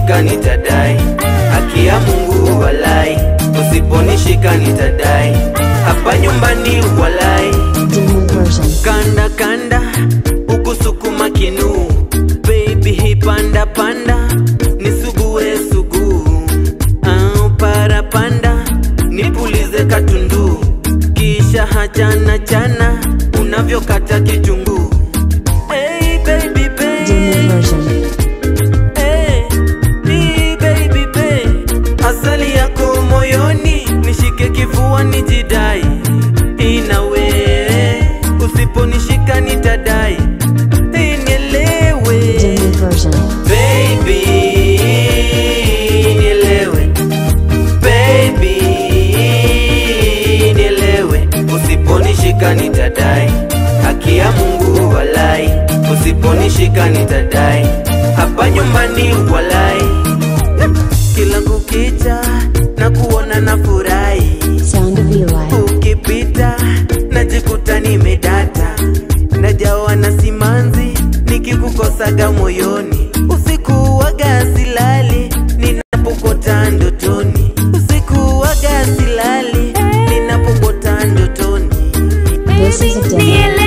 usiponishika nitadai, haki ya Mungu walai, usiponishika nitadai, hapa nyumbani walai Demo version. kanda kanda ukusukuma kinu baby hipanda panda nisugue sugu au para panda nipulize katundu kisha hachana chana unavyokata kitunguu hey, baby, Demo babe. version. Hey, ni baby babe. asali yako moyoni nishike kifua nijidai inawe usiponishika nitadai nielewe Demo version. baby nielewe baby nielewe usiponishika nitadai haki ya mungu walai usiponishika nitadai hapa nyumbani walai kila kukicha na kuona na furahi Sound of Eli. ukipita najikuta nimedata najawa na simanzi nikikukosaga moyoni usiku waga silali ninapokota ndotoni usiku waga silali ninapokota ndotoni This is a demo.